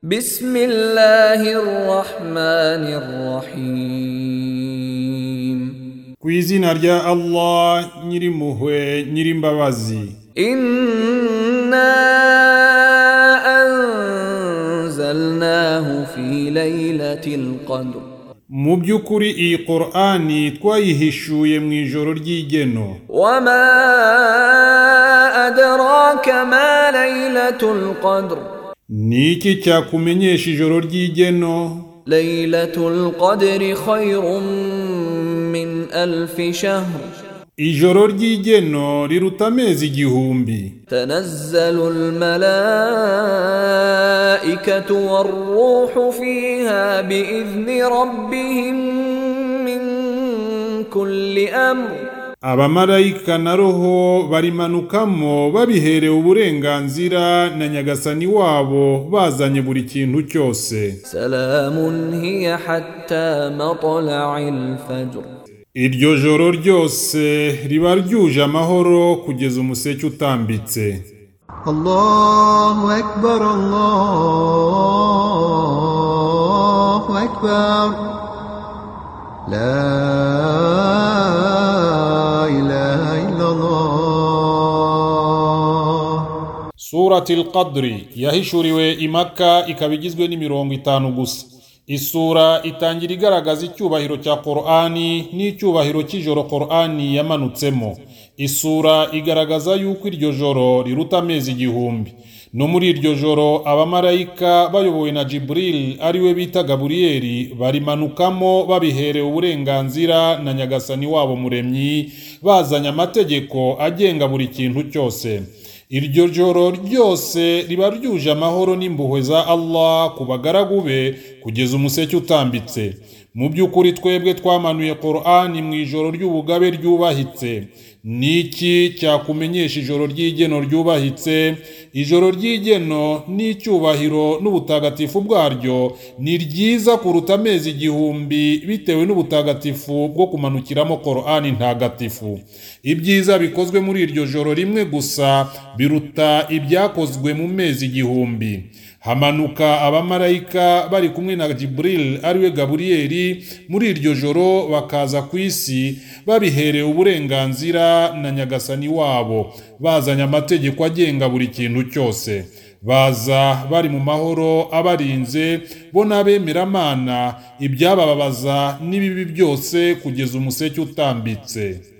بسم الله الرحمن الرحيم ku izina rya allah nyirimpuhwe nyirimbabazi إنا أنزلناه في ليلة القدر mu by'ukuri iyi korani twayihishuye mu ijoro ry'igeno وما أدراك ما ليلة القدر ni iki cyakumenyesha ijoro ry'igeno ليلة القدر خير من ألف شهر ijoro ry'igeno riruta amezi igihumbi تنزل الملائكة والروح فيها بإذن ربهم من كل أمر abamarayika na roho barimanukamo babiherewe uburenganzira na nyagasani wabo bazanye buri kintu cyose سلام هي حتى مطلع الفجر iryo joro ryose riba ryuje amahoro kugeza umuseke utambitse الله أكبر الله أكبر لا إله إلا الله surati al-qadri yahishuriwe imaka ikaba igizwe n'imirongo itanu gusa isura itangira igaragaza icyubahiro cya korani n'icyubahiro cy'ijoro korani yamanutsemo isura igaragaza yuko iryo joro riruta amezi igihumbi no muri iryo joro abamarayika bayobowe na jiburil ariwe bita gaburiyeli barimanukamo babiherewe uburenganzira na nyagasani wabo muremyi bazanye amategeko agenga buri kintu cyose iryo joro ryose riba ryuje amahoro n'impuhwe za Allah ku bagaragu be kugeza umuseke utambitse mu by'ukuri twebwe twamanuye korani mu ijoro ry'ubugabe ryubahitse niki cyakumenyesha ijoro ry'igeno ryubahitse ijoro ry'igeno n'icyubahiro n'ubutagatifu bwaryo ni ryiza kuruta amezi igihumbi bitewe n'ubutagatifu bwo kumanukiramo korani ntagatifu ibyiza bikozwe muri iryo joro rimwe gusa biruta ibyakozwe mu mezi igihumbi hamanuka abamarayika bari kumwe na Jibril ariwe Gaburiyeli muri iryo joro bakaza ku isi babiherewe uburenganzira na nyagasani wabo bazanye amategeko agenga buri kintu cyose baza bari mu mahoro abarinze bo n'abemeramana ibyabababaza n'ibibi byose kugeza umuseke utambitse